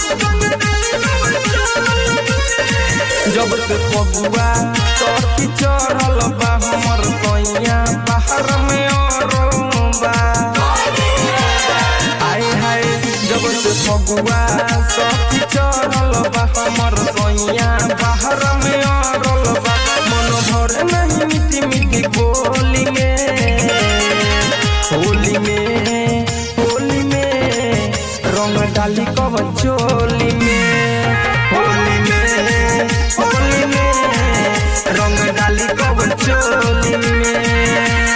जब से फगुआ सखी चढ़ल बा हमर सैया बाहर में अरबा आय हाय जब से फगुआ सखी चढ़ल बा हमर सैया बाहर में अरबा मन भर नहीं मिट्टी मिट्टी बोली में होली में होली में रंग डाली कवन चोली में होली में होली में रंग डाली कवन चोली में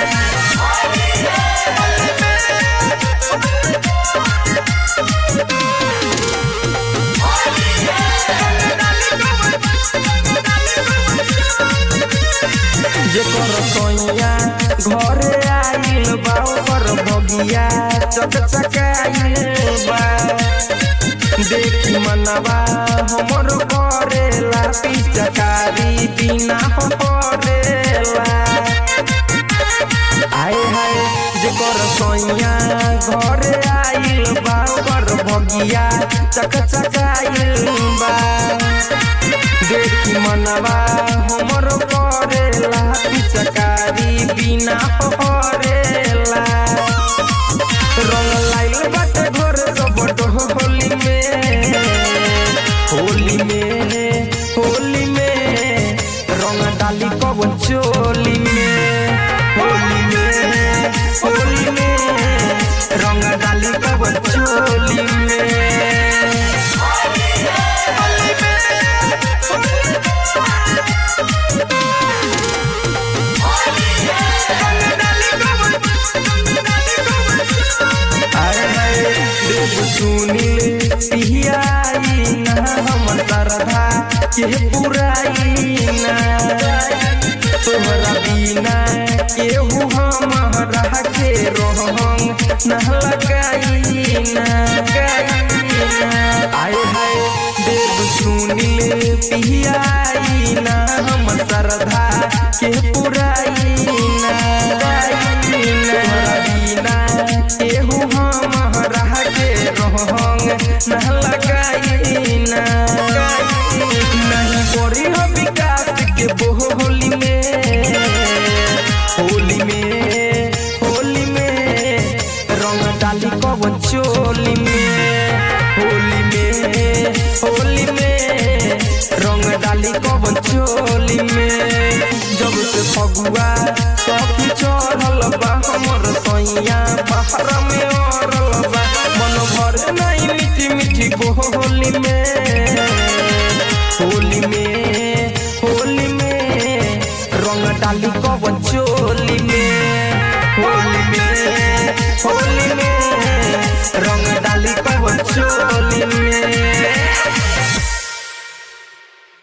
जेकर सोइया घरे आइल बा ओकर भगिया चकचकाइल बा देखी मनवा हमर करेला पिचकारी बिना हो करेला आय हाय जेकर सोइया घरे आइल बा ओकर भगिया चकचकाइल बा देखी मनवा हमर करेला पिचकारी बिना परेला रंग लाइल बाटे घर सब होली में होली में होली में रंग डाली कवन चोली में होली में होली में रंग डाली कवन चोली में अरे हाय देव सुनील पिहियाई ना हमर सरधा के पुराई ना तोहरा बिना केहू हमरा के रोहंग न लगाई ना आय हाय देव सुनील पिहियाई ना हमर सरधा के पुराई ना तोहरा बिना केहू हमरा के रोहंग न लगाई ना नहीं करी हो विकास के बोली में होली में होली में रंग डाली कवन चोली में होली में होली में रंग डाली कवन चोली में जब से फगुआ सखी चढ़ल बा हमर सैया बाहर में अरल बा मन भर नहीं मीठी मीठी बोली में होली में होली में रंग डाली कवन चोली में होली में होली में रंग डाली कवन चोली में